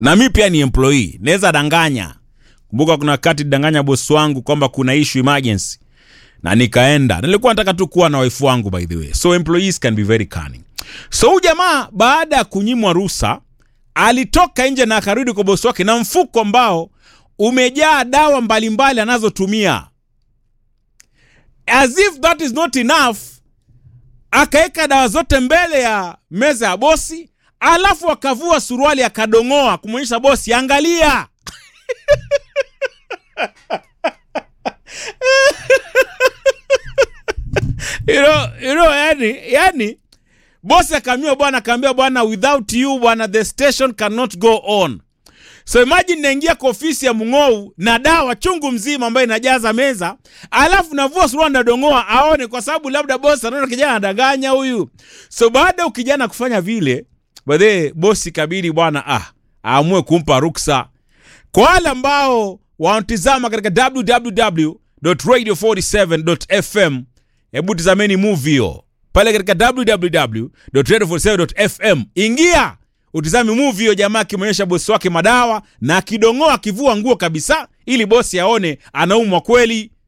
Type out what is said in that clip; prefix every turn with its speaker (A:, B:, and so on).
A: na mi pia ni employee naweza danganya kumbuka kuna wakati danganya bosi wangu kwamba kuna issue emergency na nikaenda nilikuwa nataka tu kuwa na waifu wangu by the way so employees can be very cunning so huyu jamaa baada ya kunyimwa ruhusa alitoka nje na akarudi kwa bosi wake na mfuko ambao umejaa dawa mbalimbali anazotumia as if that is not enough akaweka dawa zote mbele ya meza ya bosi alafu akavua suruali akadongoa kumwonyesha bosi angalia you know, you know, yani, yani bosi akaambiwa bwana akaambia bwana without you bwana the station cannot go on so imagine naingia kwa ofisi ya mng'ou na dawa chungu mzima ambayo inajaza meza alafu navua suruali nadongoa aone kwa sababu labda bosi anaona kijana anadanganya huyu so baada ya kijana kufanya vile baadhee bosi kabidi bwana ah aamue kumpa ruksa kwa wale ambao wanatizama katika www.radio47.fm hebu tizameni movie hiyo pale katika www.radio47.fm ingia utizame movie hiyo jamaa akimwonyesha bosi wake madawa na akidongoa akivua nguo kabisa ili bosi aone anaumwa kweli